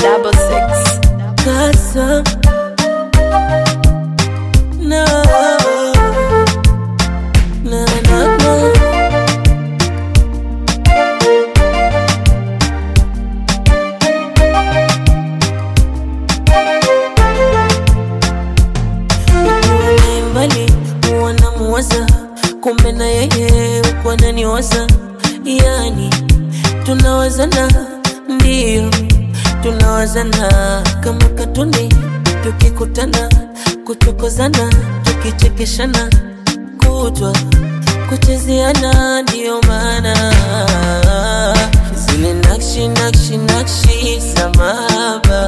double six. Casa. No. No, no, no. Nikiwa naye mbali huwa namuwaza, kumbe na yeye huku ananiwaza, yani tunawazana, ndio tunawazana kama katuni, tukikutana kuchokozana, tukichekeshana kutwa kuchezeana, ndio maana zile nakshi nakshi nakshi za mahaba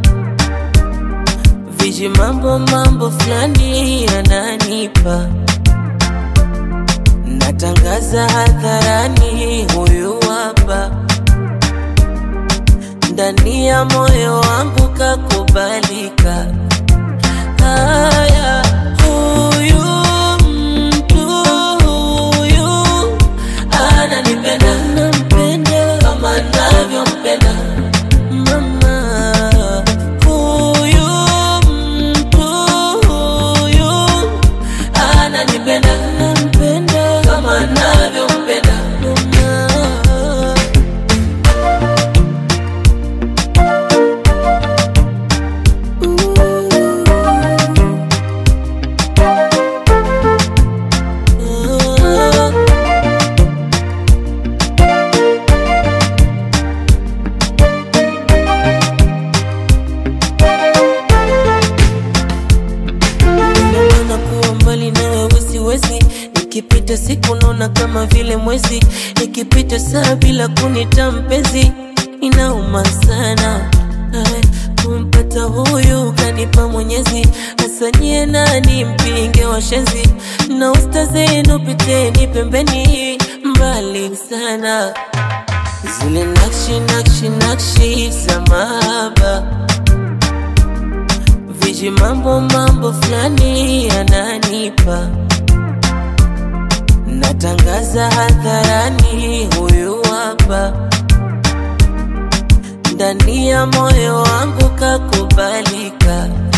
viji mambo mambo fulani yananipa, natangaza hadharani, huyu hapa ndani ya moyo wangu kakubalika. Haya, huyu mtu huyu ananipenda, nampenda kama navyompenda mama. Huyu mtu huyu ananipenda, nampenda kama navyompenda mama. Naona kuwa mbali na wewe siwezi, nikipita siku naona kama vile mwezi, nikipita saa bila kunita mpenzi, inauma sana Ay, kumpata huyu kanipa Mwenyezi, asanyie nani mpinge washenzi, na usta zenu piteni pembeni, mbali sana zile nakshi nakshi nakshi za mahaba viji mambo mambo fulani yananipa, natangaza hadharani, huyu hapa ndani ya moyo wangu kakubalika.